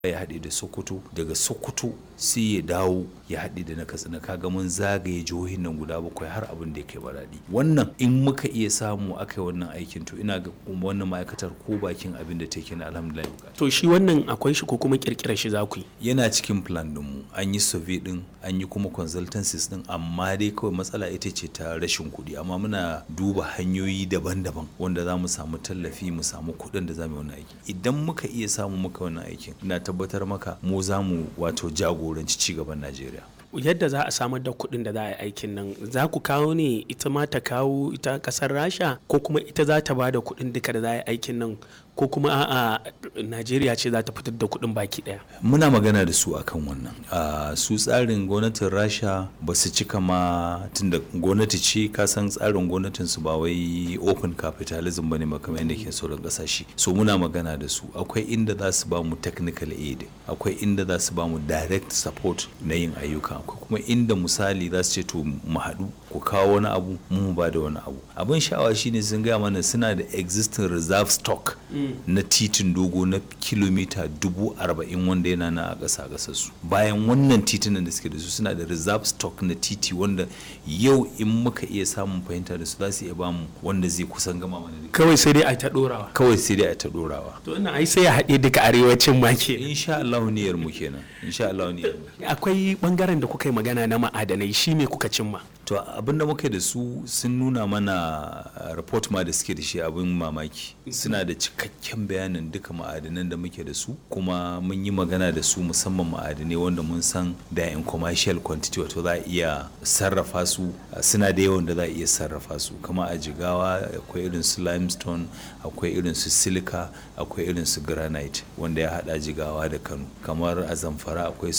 ya haɗe da sokoto daga sokoto sai ya dawo ya haɗe da na katsina kaga mun zagaye jihohin nan guda bakwai har abin da ya kai baraɗi wannan in muka iya samu aka yi wannan aikin to ina ga wannan ma'aikatar ko bakin abin da take na alhamdulillah to shi wannan akwai shi ko kuma kirkirar shi za ku yi yana cikin plan ɗinmu an yi survey ɗin an yi kuma consultancies ɗin amma dai kawai matsala ita ce ta rashin kuɗi amma muna duba hanyoyi daban-daban wanda za mu samu tallafi mu samu kuɗin da za mu yi wannan aiki idan muka iya samu muka wannan aikin ina tabbatar maka mu za mu wato jagoranci cigaban najeriya yadda za a samar da kuɗin da za a yi aikin nan za ku kawo ne ita ma ta kawo ita ƙasar rasha ko kuma ita za ta ba da kuɗin duka da za a yi aikin nan ko kuma a'a najeriya ce za ta fitar da kuɗin baki ɗaya muna magana da su akan wannan su tsarin gwamnatin rasha ba su cika ma tunda gwamnati ce ka san tsarin gwamnatin su ba wai open capitalism bane ma kamar yadda ke sauran kasashe so muna magana da su akwai inda za su ba mu technical aid akwai inda za su ba mu direct support na yin ayyuka akwai kuma inda misali za su ce to mu haɗu ku kawo wani abu mu ba da wani abu abin sha'awa shine sun gaya mana suna da existing reserve stock na titin dogo na kilomita dubu arba'in wanda yana na a ƙasa ƙasar su bayan wannan titunan da suke da su suna da reserve stock na titi wanda yau in muka iya samun fahimta da su za su iya bamu wanda zai kusan gama mana da kawai sai dai a ta ɗorawa kawai sai dai a ta ɗorawa to ina ai sai ya haɗe duka arewacin ma ke insha Allah niyyar mu kenan insha Allah niyyar mu akwai bangaren da kuka yi magana na ma'adanai shi me kuka cimma to abin da muka da su sun nuna mana report ma da suke da shi abin mamaki suna da cikakken bayanin duka ma'adanan da muke da su kuma mun yi magana da su musamman ma'adanai wanda mun san da in commercial quantity wato za a iya sarrafa su suna da yawan da za a iya sarrafa su kama a jigawa akwai irin su limestone akwai irin su silica akwai irin su granite wanda ya hada jigawa da kano kamar a zamfara akwai su